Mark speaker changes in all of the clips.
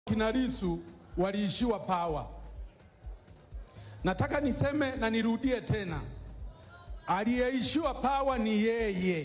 Speaker 1: kina Lissu waliishiwa pawa. Nataka niseme na nirudie tena, aliyeishiwa pawa ni yeye.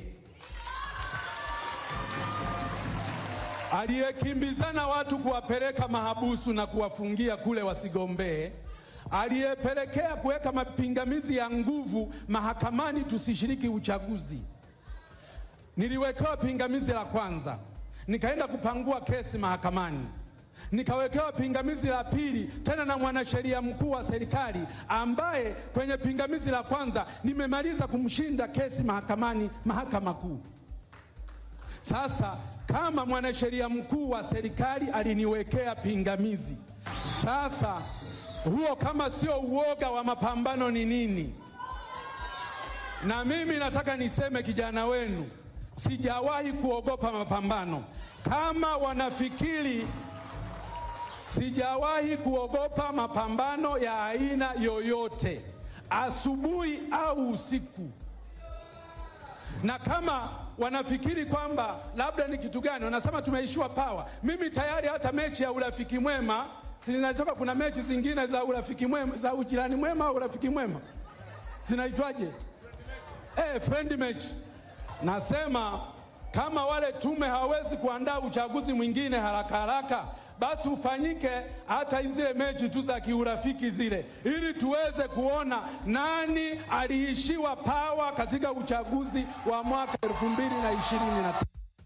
Speaker 1: Aliyekimbizana watu kuwapeleka mahabusu na kuwafungia kule wasigombee, aliyepelekea kuweka mapingamizi ya nguvu mahakamani tusishiriki uchaguzi. Niliwekewa pingamizi la kwanza, nikaenda kupangua kesi mahakamani nikawekewa pingamizi la pili tena na mwanasheria mkuu wa serikali ambaye kwenye pingamizi la kwanza nimemaliza kumshinda kesi mahakamani, mahakama kuu. Sasa kama mwanasheria mkuu wa serikali aliniwekea pingamizi, sasa huo kama sio uoga wa mapambano ni nini? Na mimi nataka niseme, kijana wenu, sijawahi kuogopa mapambano. Kama wanafikiri sijawahi kuogopa mapambano ya aina yoyote, asubuhi au usiku. Na kama wanafikiri kwamba labda ni kitu gani, wanasema tumeishiwa pawa. Mimi tayari hata mechi ya urafiki mwema zinatoka, kuna mechi zingine za urafiki mwema, za ujirani mwema au urafiki mwema zinaitwaje? Eh, friend match. Nasema kama wale tume hawawezi kuandaa uchaguzi mwingine haraka haraka basi ufanyike hata zile mechi tu za kiurafiki zile, ili tuweze kuona nani aliishiwa pawa katika uchaguzi wa mwaka elfu mbili na ishirini na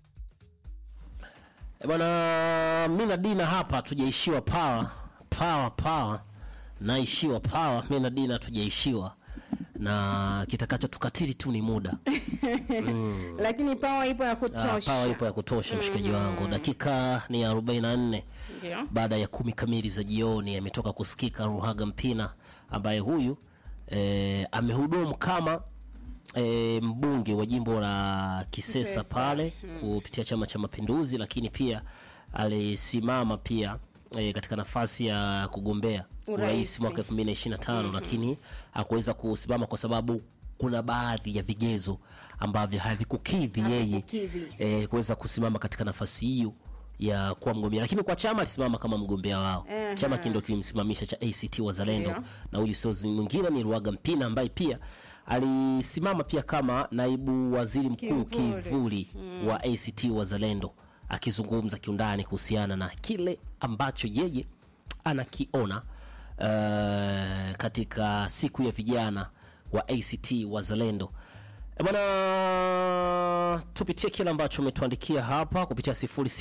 Speaker 2: Bwana, mi na Dina hapa hatujaishiwa pawa pawa pawa, naishiwa pawa. Mi na Dina hatujaishiwa na kitakacho tukatili tu ni muda
Speaker 3: lakini pawa ipo ya
Speaker 2: Ah,
Speaker 3: kutosha.
Speaker 2: pawa ipo ya kutosha mshikaji wangu. Dakika ni 44
Speaker 3: Ndio.
Speaker 2: baada ya kumi kamili za jioni ametoka kusikika Ruhaga Mpina ambaye huyu eh, amehudumu kama eh, mbunge wa jimbo la Kisesa
Speaker 3: Kisesa,
Speaker 2: pale kupitia Chama cha Mapinduzi, lakini pia alisimama pia eh, katika nafasi ya kugombea urais
Speaker 3: Urais.
Speaker 2: mwaka 2025 lakini hakuweza kusimama kwa sababu kuna baadhi ya vigezo ambavyo havikukidhi yeye
Speaker 3: Havikukidhi.
Speaker 2: eh, kuweza kusimama katika nafasi hiyo ya kuwa mgombea, lakini kwa chama alisimama kama mgombea wao.
Speaker 3: Ehe.
Speaker 2: Chama kindo kilimsimamisha cha ACT Wazalendo,
Speaker 3: Ndio.
Speaker 2: na huyu sio mwingine ni Ruaga Mpina ambaye pia alisimama pia kama naibu waziri mkuu
Speaker 3: Kivuli.
Speaker 2: kivuli wa ACT Wazalendo, akizungumza kiundani kuhusiana na kile ambacho yeye anakiona eh, katika siku ya vijana wa ACT Wazalendo. Eh, Bwana, tupitie kile ambacho umetuandikia hapa kupitia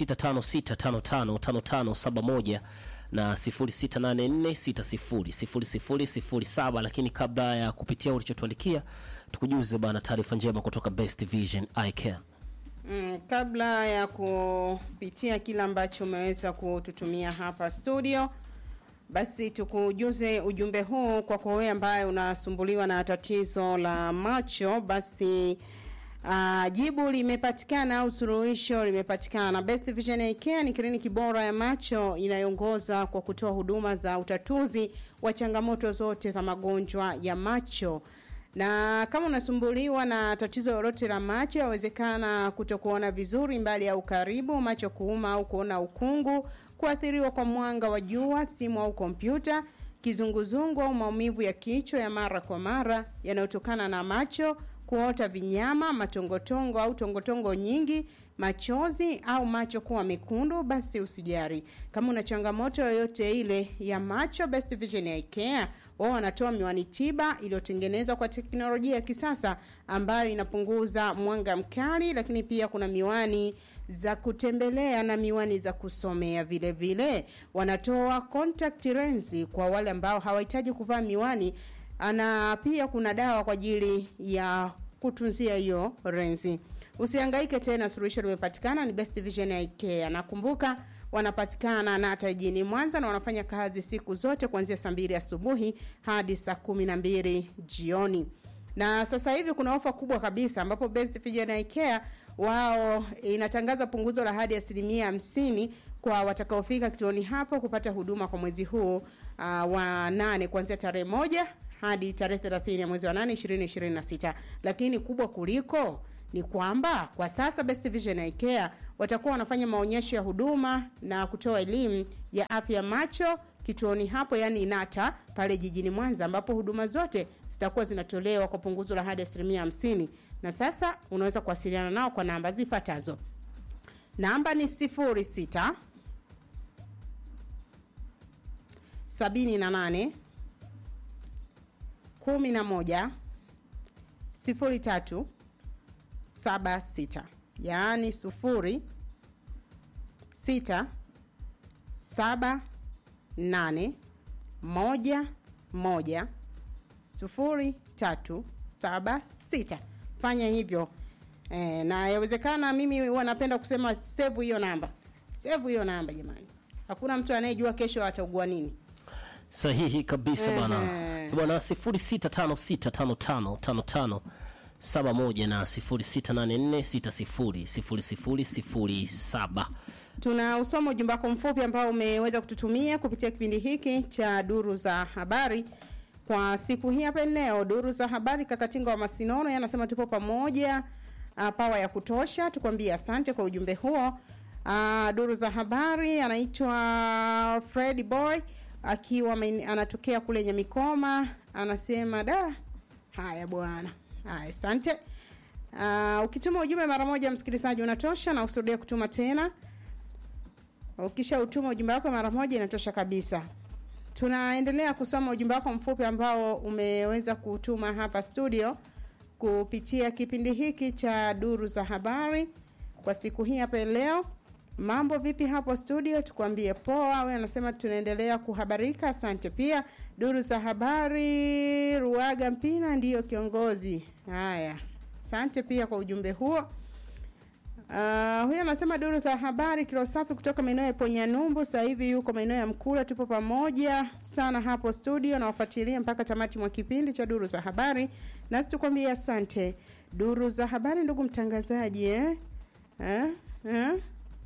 Speaker 2: 0656555571 na 0684600007, lakini kabla ya kupitia ulichotuandikia, tukujuze bana taarifa njema kutoka Best Vision Eye Care.
Speaker 3: Mm, kabla ya kupitia kile ambacho umeweza kututumia hapa studio, basi tukujuze ujumbe huu kwa kwa wewe ambaye unasumbuliwa na tatizo la macho, basi uh, jibu limepatikana au suluhisho limepatikana. Best Vision Eye Care ni kliniki bora ya macho inayoongoza kwa kutoa huduma za utatuzi wa changamoto zote za magonjwa ya macho na kama unasumbuliwa na tatizo lolote la macho, yawezekana kutokuona vizuri mbali au karibu, macho kuuma au kuona ukungu, kuathiriwa kwa mwanga wa jua, simu au kompyuta, kizunguzungu au maumivu ya kichwa ya mara kwa mara yanayotokana na macho, kuota vinyama, matongotongo au tongotongo nyingi, machozi au macho kuwa mekundu, basi usijari. Kama una changamoto yoyote ile ya macho, Best Vision Eye Care wao wanatoa miwani tiba iliyotengenezwa kwa teknolojia ya kisasa ambayo inapunguza mwanga mkali, lakini pia kuna miwani za kutembelea na miwani za kusomea vile vile. Wanatoa contact lens kwa wale ambao hawahitaji kuvaa miwani, na pia kuna dawa kwa ajili ya kutunzia hiyo lensi. Usihangaike tena, suluhisho limepatikana, ni Best Vision Eye Care. Nakumbuka wanapatikana na hata jijini Mwanza na wanafanya kazi siku zote kuanzia saa mbili asubuhi hadi saa kumi na mbili jioni. Na sasa hivi kuna ofa kubwa kabisa ambapo Best Vision Eye Care wao inatangaza punguzo la hadi asilimia hamsini kwa watakaofika kituoni hapo kupata huduma kwa mwezi huu uh, wa nane kuanzia tarehe moja hadi tarehe 30 ya mwezi wa nane 2026 lakini kubwa kuliko ni kwamba kwa sasa Best Vision Eye Care watakuwa wanafanya maonyesho ya huduma na kutoa elimu ya afya ya macho kituoni hapo yani inata pale jijini mwanza ambapo huduma zote zitakuwa zinatolewa kwa punguzo la hadi asilimia hamsini na sasa unaweza kuwasiliana nao kwa namba zifuatazo namba ni sifuri sita sabini na nane kumi na moja sifuri tatu saba sita yaani sufuri sita saba nane moja moja sufuri tatu saba sita fanya hivyo e, na yawezekana mimi huwa napenda kusema save hiyo namba save hiyo namba jamani hakuna mtu anayejua kesho ataugua nini
Speaker 2: sahihi kabisa bwana
Speaker 3: Ehe.
Speaker 2: bwana 0656555571 na 0684600007
Speaker 3: tuna usoma ujumbe wako mfupi ambao umeweza kututumia kupitia kipindi hiki cha duru za habari kwa siku hii hapa leo duru za habari kakatinga wa masinono yanasema tupo pamoja uh, pawa ya kutosha tukwambie asante kwa ujumbe huo uh, duru za habari anaitwa Fred Boy akiwa main- anatokea kule Nyamikoma anasema da haya bwana haya asante uh, ukituma ujumbe mara moja msikilizaji unatosha na usudia kutuma tena ukisha utuma ujumbe wako mara moja inatosha kabisa tunaendelea kusoma ujumbe wako mfupi ambao umeweza kutuma hapa studio kupitia kipindi hiki cha duru za habari kwa siku hii hapa leo mambo vipi hapo studio tukwambie poa we anasema tunaendelea kuhabarika asante pia duru za habari ruaga mpina ndiyo kiongozi haya asante pia kwa ujumbe huo Uh, huyo anasema duru za habari kilo safi kutoka maeneo ya Ponyanyumbu, sasa hivi yuko maeneo ya Mkula. Tupo pamoja sana hapo studio na wafuatilia mpaka tamati mwa kipindi cha duru za habari, nasi tukwambie asante. Duru za habari, ndugu mtangazaji eh? Eh? Eh?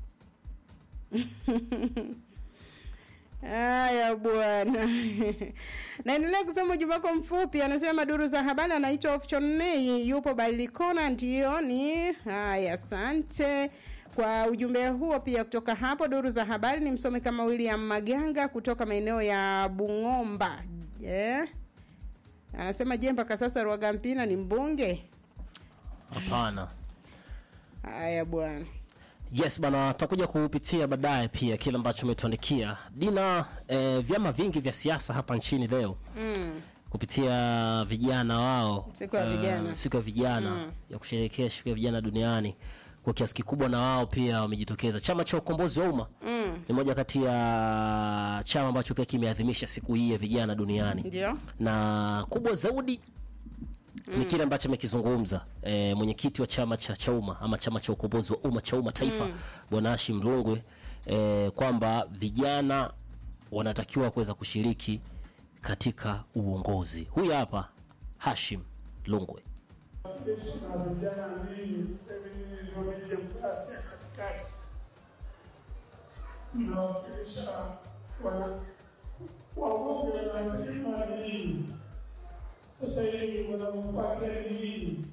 Speaker 3: Haya bwana. Naendelea kusoma ujumbe wako mfupi, anasema duru za habari, anaitwa Option Nei, yupo Barilikona, ndio ni haya. Asante kwa ujumbe huo pia kutoka hapo duru za habari. Ni msome kama William Maganga kutoka maeneo ya Bung'omba yeah. Anasema je, mpaka sasa Rwagampina ni mbunge?
Speaker 2: hapana
Speaker 3: Haya bwana.
Speaker 2: yes bana tutakuja kupitia baadaye pia kile ambacho umetuandikia dina eh, vyama vingi vya siasa hapa nchini leo
Speaker 3: Mm.
Speaker 2: kupitia vijana wao
Speaker 3: Siku ya
Speaker 2: eh,
Speaker 3: vijana.
Speaker 2: siku ya vijana ya kusherehekea siku ya vijana duniani kwa kiasi kikubwa na wao pia wamejitokeza chama cha ukombozi wa umma
Speaker 3: Mm.
Speaker 2: ni moja kati ya chama ambacho pia kimeadhimisha siku hii ya vijana duniani
Speaker 3: Ndio.
Speaker 2: na kubwa zaidi ni kile ambacho amekizungumza e, mwenyekiti wa chama cha chauma ama chama cha ukombozi wa umma chauma taifa bwana Hashim Rungwe e, kwamba vijana wanatakiwa kuweza kushiriki katika uongozi. Huyu hapa Hashim Rungwe.
Speaker 4: jeshi na vijana ninyi ndio demokrasia katikati, mnawakilisha wana wabunge wanapima ninyi. Sasa hivi wanampata ninyi,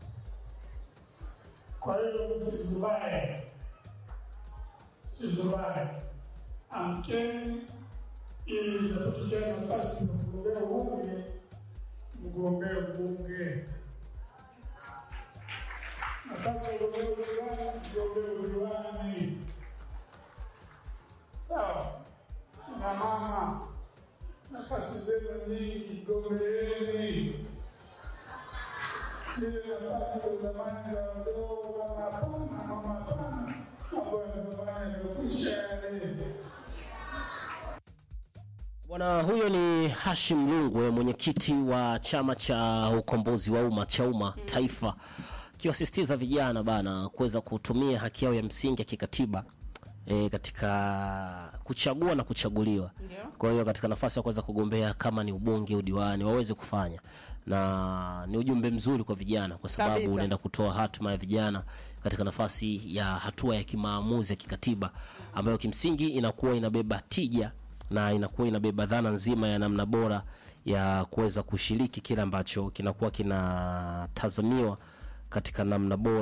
Speaker 4: kwa hiyo msizubae, msizubae, amkeni ili itapotokea nafasi za kugombea ubunge, mgombee ubunge nafasi ya ugombea udiwani, mgombee udiwani. Sawa na mama, nafasi zenu nyingi, gombeeni. Zile nafasi za zamani za wadogo, mama hapana, mama hapana, mambo ya zamani yamekwisha yale.
Speaker 2: Bwana huyo ni Hashim Rungwe, mwenyekiti wa chama cha ukombozi wa umma chauma taifa, akiwasisitiza vijana bana kuweza kutumia haki yao ya msingi ya kikatiba e, katika kuchagua na kuchaguliwa.
Speaker 3: Ndio.
Speaker 2: Kwa hiyo katika nafasi ya kuweza kugombea kama ni ubunge, udiwani waweze kufanya, na ni ujumbe mzuri kwa vijana, kwa sababu
Speaker 3: Kabisa.
Speaker 2: unaenda kutoa hatima ya vijana katika nafasi ya hatua ya kimaamuzi ya kikatiba ambayo kimsingi inakuwa inabeba tija na inakuwa inabeba dhana nzima ya namna bora ya kuweza kushiriki kile ambacho kinakuwa kinatazamiwa katika namna bora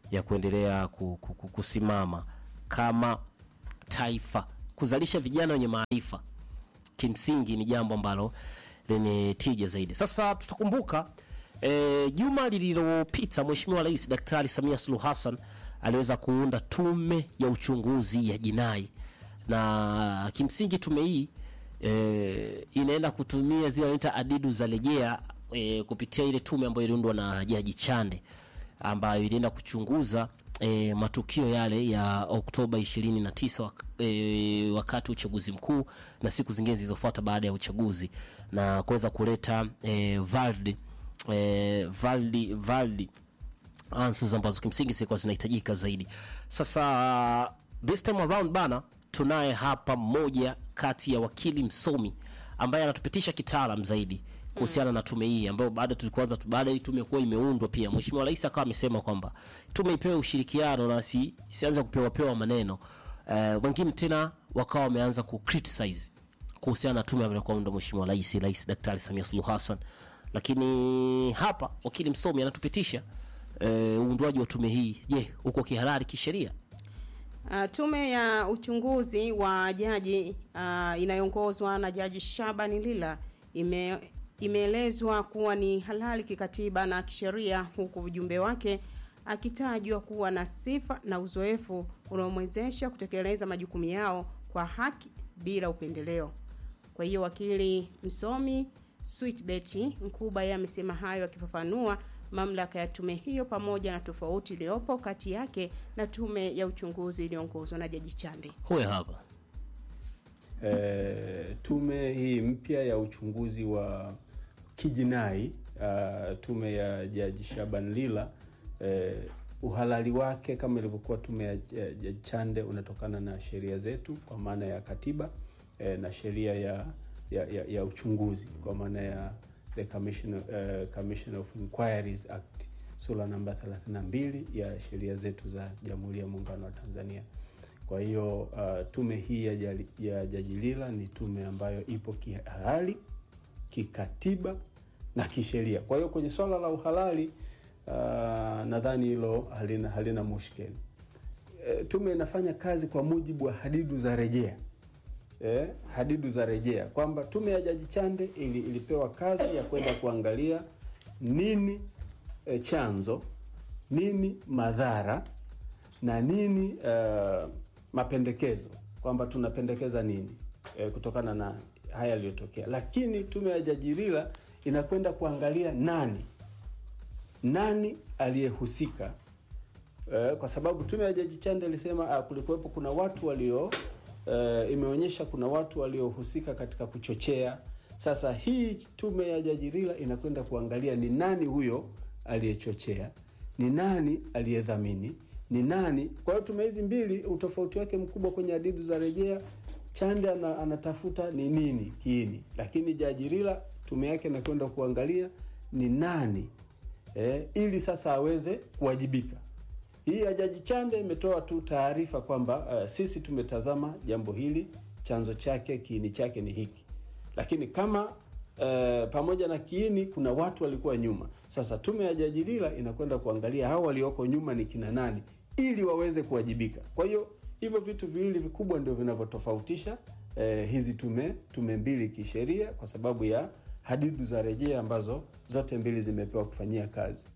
Speaker 2: ya kuendelea ku- ku- ku- kusimama kama taifa, kuzalisha vijana wenye maarifa kimsingi ni jambo ambalo lenye tija zaidi. Sasa tutakumbuka e, juma lililopita Mheshimiwa Rais Daktari Samia Suluhu Hassan aliweza kuunda tume ya uchunguzi ya jinai, na kimsingi tume hii e, inaenda kutumia zile wanaita adidu za rejea e, kupitia ile tume ambayo iliundwa na Jaji Chande ambayo ilienda kuchunguza e, matukio yale ya Oktoba 29 wak e, wakati wa uchaguzi mkuu na siku zingine zilizofuata baada ya uchaguzi na kuweza kuleta e, valdi e, valdi valdi answers ambazo kimsingi zilikuwa zinahitajika zaidi. Sasa this time around bana, tunaye hapa mmoja kati ya wakili msomi ambaye anatupitisha kitaalam zaidi kuhusiana na tume hii ambayo baada tulikuanza tu- baada hii tume kuwa imeundwa, pia Mheshimiwa Rais akawa amesema kwamba tume ipewe ushirikiano na si, sianze kupewa pewa maneno eh, wengine tena wakawa wameanza ku criticize kuhusiana na tume ambayo kuunda Mheshimiwa Rais Rais Daktari Samia Suluhu Hassan, lakini hapa wakili msomi anatupitisha eh, uundwaji wa tume hii. Je, uko kihalali kisheria?
Speaker 3: Uh, tume ya uchunguzi wa jaji uh, inayoongozwa na Jaji Shabani Lila ime imeelezwa kuwa ni halali kikatiba na kisheria, huku ujumbe wake akitajwa kuwa na sifa na uzoefu unaomwezesha kutekeleza majukumu yao kwa haki bila upendeleo. Kwa hiyo wakili msomi Sweetbet Mkuba yeye amesema hayo akifafanua mamlaka ya tume hiyo pamoja na tofauti iliyopo kati yake na tume ya uchunguzi iliyoongozwa na Jaji Chande.
Speaker 2: Huyo hapa
Speaker 5: e, tume hii mpya ya uchunguzi wa kijinai uh, tume ya Jaji Shaban Lila e, uhalali wake kama ilivyokuwa tume ya ya Jaji Chande unatokana na sheria zetu kwa maana ya katiba e, na sheria ya, ya, ya, ya uchunguzi kwa maana ya the Commission, uh, Commission of Inquiries Act sura namba 32 ya sheria zetu za Jamhuri ya Muungano wa Tanzania. Kwa hiyo uh, tume hii ya, jali, ya Jaji Lila ni tume ambayo ipo kihalali, kikatiba na kisheria. Kwa hiyo kwenye swala la uhalali uh, nadhani hilo halina, halina mushkeli. E, tume inafanya kazi kwa mujibu wa hadidu za rejea eh, hadidu za rejea kwamba tume ya Jaji Chande ili, ilipewa kazi ya kwenda kuangalia nini eh, chanzo, nini madhara na nini uh, mapendekezo, kwamba tunapendekeza nini eh, kutokana na haya yaliyotokea. Lakini tume ya Jaji Lila inakwenda kuangalia nani nani aliyehusika eh, kwa sababu tume ya Jaji Chande ilisema ah, kulikuwepo kuna watu walio eh, imeonyesha kuna watu waliohusika katika kuchochea. Sasa hii tume ya Jaji Lila inakwenda kuangalia ni nani huyo aliyechochea, ni nani aliyedhamini, ni nani. Kwa hiyo tume hizi mbili, utofauti wake mkubwa kwenye hadidu za rejea, Chande ana, anatafuta ni nini kiini, lakini Jaji Lila tume yake inakwenda kuangalia ni nani eh, ili sasa aweze kuwajibika. Hii ya Jaji Chande imetoa tu taarifa kwamba uh, sisi tumetazama jambo hili, chanzo chake, kiini chake ni hiki, lakini kama uh, pamoja na kiini kuna watu walikuwa nyuma. Sasa tume ya Jaji Lila inakwenda kuangalia hao walioko nyuma ni kina nani, ili waweze kuwajibika. Kwa hiyo hivyo vitu viwili vikubwa ndio vinavyotofautisha eh, hizi tume tume mbili kisheria, kwa sababu ya hadidu za rejea ambazo zote mbili zimepewa kufanyia kazi.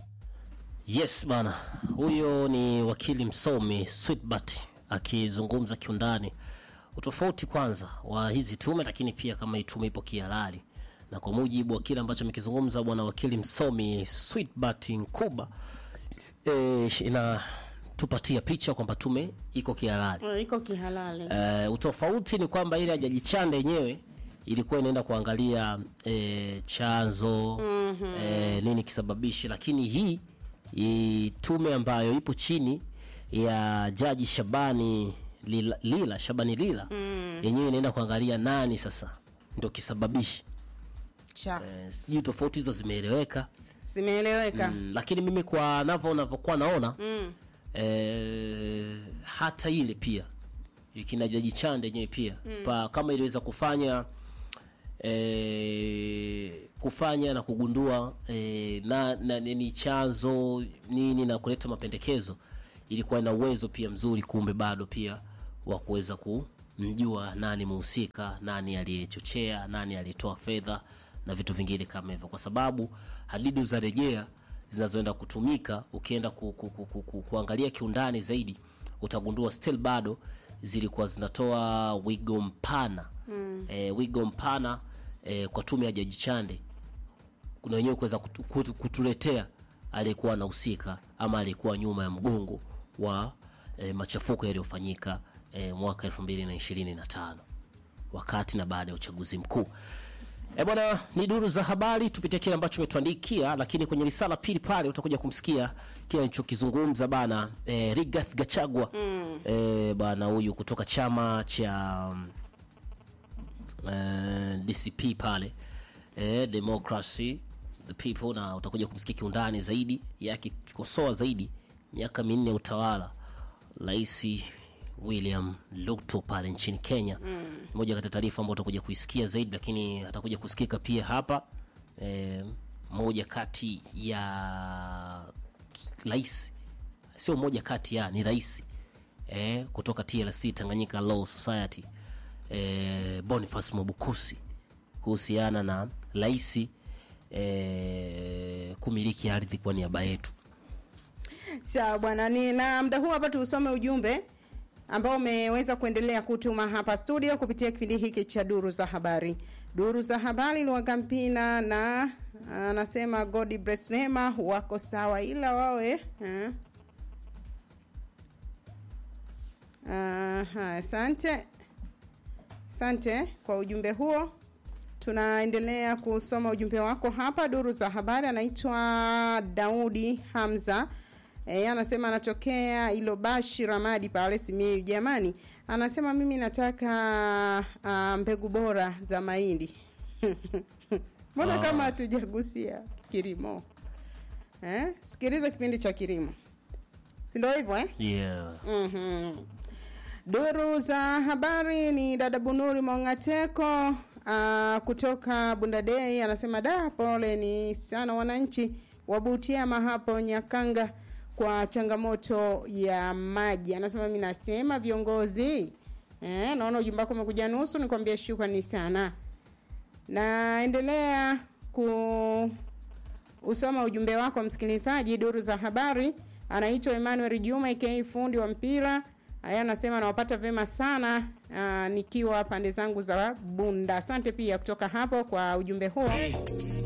Speaker 2: Yes bana, huyo ni wakili msomi Sweetbat akizungumza kiundani utofauti kwanza wa hizi tume, lakini pia kama hii tume ipo kihalali, na kwa mujibu wa kile ambacho amekizungumza bwana wakili msomi Sweetbat Nkuba e, inatupatia picha kwamba tume iko kihalali.
Speaker 3: Eh, Iko kihalali.
Speaker 2: Uh, utofauti ni kwamba ile ya Jaji Chande yenyewe ilikuwa inaenda kuangalia eh, chanzo mm-hmm. eh, nini kisababishi, lakini hii hii tume ambayo ipo chini ya Jaji Shabani Lila, Lila Shabani Lila mm. yenyewe inaenda kuangalia nani sasa ndio kisababishi.
Speaker 3: Cha.
Speaker 2: Eh, sijui tofauti hizo zimeeleweka
Speaker 3: Zimeeleweka.
Speaker 2: mm, lakini mimi kwa navyo navyokuwa naona
Speaker 3: Mm.
Speaker 2: eh, hata ile pia kina Jaji Chande yenyewe pia pa, kama iliweza kufanya e, kufanya na kugundua e, na, na ni chanzo nini na kuleta mapendekezo ilikuwa ina uwezo pia mzuri kumbe bado pia wa kuweza kumjua nani muhusika nani aliyechochea nani aliyetoa fedha na vitu vingine kama hivyo kwa sababu hadidu za rejea zinazoenda kutumika ukienda ku, ku, ku, ku, ku, kuangalia kiundani zaidi utagundua still bado zilikuwa zinatoa wigo mpana mm. e, wigo mpana e, kwa tume ya jaji chande kuna wenyewe kuweza kutu, kutu, kutuletea aliyekuwa anahusika ama aliyekuwa nyuma ya mgongo wa e, machafuko yaliyofanyika e, mwaka elfu mbili na ishirini na tano wakati na baada ya uchaguzi mkuu E bwana, ni duru za habari, tupitie kile ambacho umetuandikia, lakini kwenye risala pili pale utakuja kumsikia kile alichokizungumza bana e, Rigathi Gachagua mm. e, bana huyu kutoka chama cha e, DCP pale e, Democracy the People, na utakuja kumsikia kiundani zaidi yakikosoa zaidi miaka minne ya utawala rais William Ruto pale nchini Kenya mm. moja kati ya taarifa ambayo utakuja kuisikia zaidi, lakini atakuja kusikika pia hapa e, moja kati ya rais, sio moja kati ya ni rais e, kutoka TLC Tanganyika Law Society e, Boniface Mwabukusi kuhusiana na rais e, kumiliki ardhi kwa niaba yetu.
Speaker 3: Sawa bwana, ni na muda huu hapa tuusome ujumbe ambao umeweza kuendelea kutuma hapa studio kupitia kipindi hiki cha duru za habari. Duru za habari Lwagampina na anasema God bless Neema wako sawa, ila wawe eh. Aha, asante asante kwa ujumbe huo. Tunaendelea kusoma ujumbe wako hapa duru za habari. Anaitwa Daudi Hamza. E, anasema anatokea Ilobashi Ramadi pale Simiyu. Jamani, anasema mimi nataka uh, mbegu bora za mahindi. Mbona
Speaker 2: Ah.
Speaker 3: kama hatujagusia kilimo eh? Sikiliza kipindi cha kilimo, si ndio hivyo eh?
Speaker 2: Yeah.
Speaker 3: Mhm. Duru za habari ni dada Bunuri Mongateko uh, kutoka Bundadei anasema da, pole ni sana wananchi wa Butiama hapo Nyakanga kwa changamoto ya maji. Anasema mimi nasema viongozi eh, naona ujumbe wako umekuja nusu, nikwambia shukrani sana. Naendelea ku usoma ujumbe wako msikilizaji. Duru za habari anaitwa Emmanuel Juma aka fundi wa mpira. Haya, anasema nawapata vema sana aa, nikiwa pande zangu za Bunda. Asante pia kutoka hapo kwa ujumbe huo.